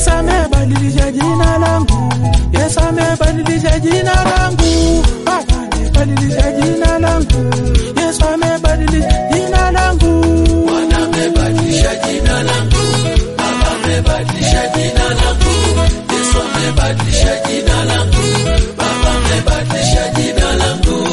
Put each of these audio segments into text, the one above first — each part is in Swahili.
Yesu amebadilisha jina langu, Yesu amebadilisha jina langu, Baba amebadilisha jina langu, Yesu amebadilisha jina langu. Bwana amebadilisha jina langu, Baba amebadilisha jina langu, Yesu amebadilisha jina langu, Baba amebadilisha jina langu.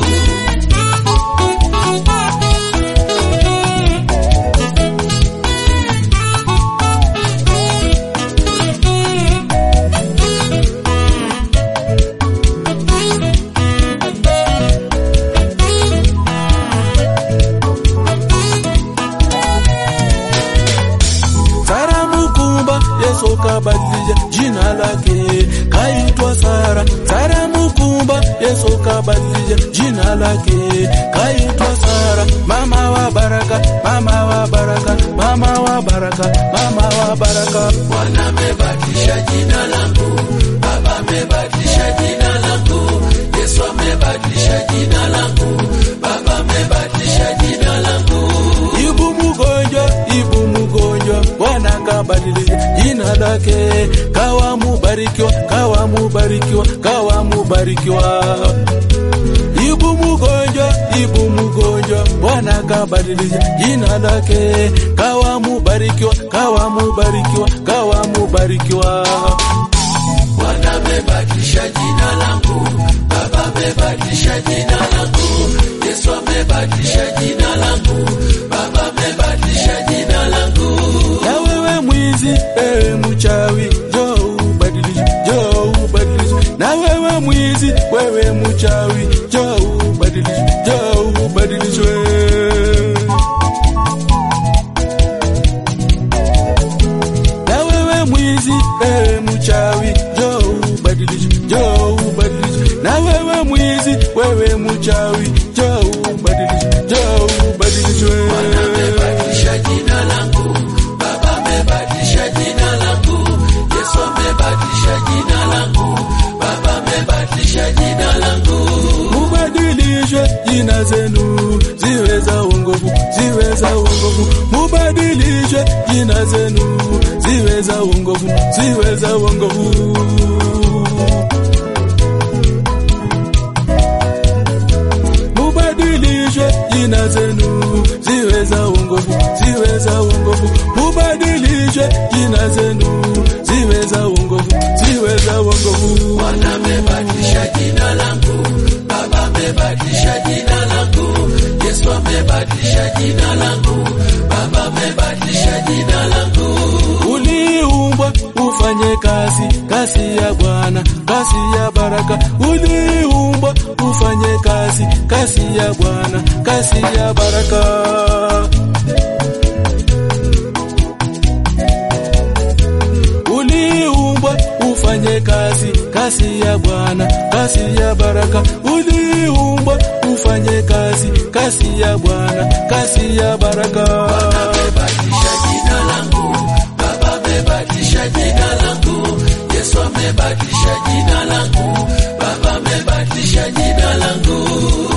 Sara Mukumba, Yesu kabadilisha jina lake, kaitwa Sara. Sara Mukumba, Yesu kabadilisha jina lake, kaitwa Sara. Mama wa baraka, mama wa baraka, mama wa baraka, mama wa baraka. Bwana amebadilisha jina langu, Baba amebadilisha jina langu, Yesu amebadilisha jina langu, Baba amebadilisha jina langu. Ibu mgonjwa, ibu mgonjwa, Bwana kabadilisha jina lake, kawa mubarikiwa, kawa mubarikiwa, kawa mubarikiwa. Ibu mgonjwa, ibu mgonjwa, Bwana kabadilisha jina lake, kawa mubarikiwa, kawa mubarikiwa, kawa mubarikiwa. Bwana amebadilisha jina langu, Baba amebadilisha jina langu, Yesu amebadilisha jina langu, Baba amebadilisha jina langu. Na wewe mwizi, ewe mchawi, njoo ubadilishe, njoo ubadilishe. Na wewe mwizi, wewe mchawi, njoo ubadilishe, njoo ubadilishwe. Na wewe mwizi, ewe mchawi, njoo ubadilishe, njoo ubadilishe. Na wewe mwizi, wewe mchawi, njoo ubadilishe, njoo ubadilishwe. Bwana amebadilisha jina langu, Baba amebadilisha jina langu, Yesu amebadilisha jina langu, Baba amebadilisha jina langu. Mubadilishwe jina zenu ziwe za uongofu, ziwe za uongofu. Mubadilishwe jina zenu ziwe za uongofu, ziwe za uongofu. Mubadilishwe jina zenu ziwe za uongofu, ziwe za uongofu. Mubadilishwe jina zenu ziwe za uongofu, ziwe za uongofu. Bwana amebadilisha jina langu, Baba amebadilisha jina langu, Yesu amebadilisha jina langu, Baba amebadilisha jina langu. Uliumbwa ufanye kazi, kazi ya Bwana, kazi ya baraka. Uliumbwa ufanye kazi, kazi ya Bwana, kazi ya baraka. Uliumbwa ufanye kazi, kazi ya Bwana, kazi ya baraka. Uliumbwa ufanye kazi, kazi ya Bwana, kazi ya baraka. amebadilisha jina langu, Baba amebadilisha jina langu, Yesu amebadilisha jina langu, Baba amebadilisha jina langu.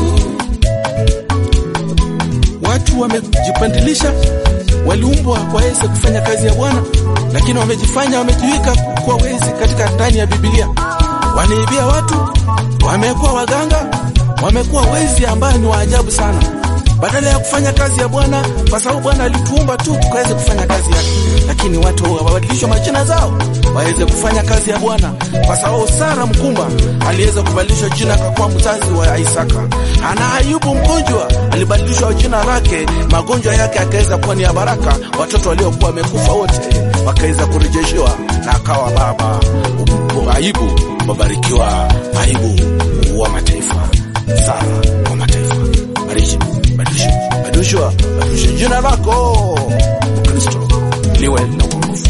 Watu wamejipandilisha, waliumbwa waweze kufanya kazi ya Bwana, lakini wamejifanya, wamejiweka kuwa wezi katika ndani ya Biblia. Wanaibia watu, wamekuwa waganga, wamekuwa wezi ambao ni wa ajabu sana, badala ya kufanya kazi ya Bwana, kwa sababu Bwana alituumba tu tukaweze kufanya kazi yake, lakini watu wabadilishwe majina zao waweze kufanya kazi ya Bwana, kwa sababu Sara mkumba aliweza kubadilishwa jina akakuwa mzazi wa Isaka. Ana Ayubu mgonjwa alibadilishwa jina lake, magonjwa yake akaweza kuwa ni ya baraka. Watoto waliokuwa wamekufa wote wakaweza kurejeshewa na akawa baba. Ayubu wabarikiwa, Ayubu wa mataifa, Sara wa mataifa. Badilisha, badilisha, badilishwa, badilisha jina lako Kristo liwe na uongofu.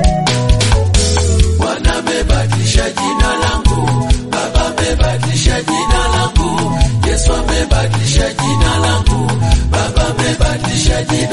Bwana amebadilisha jina langu, Baba amebadilisha jina langu, Yesu amebadilisha jina langu, Baba amebadilisha jina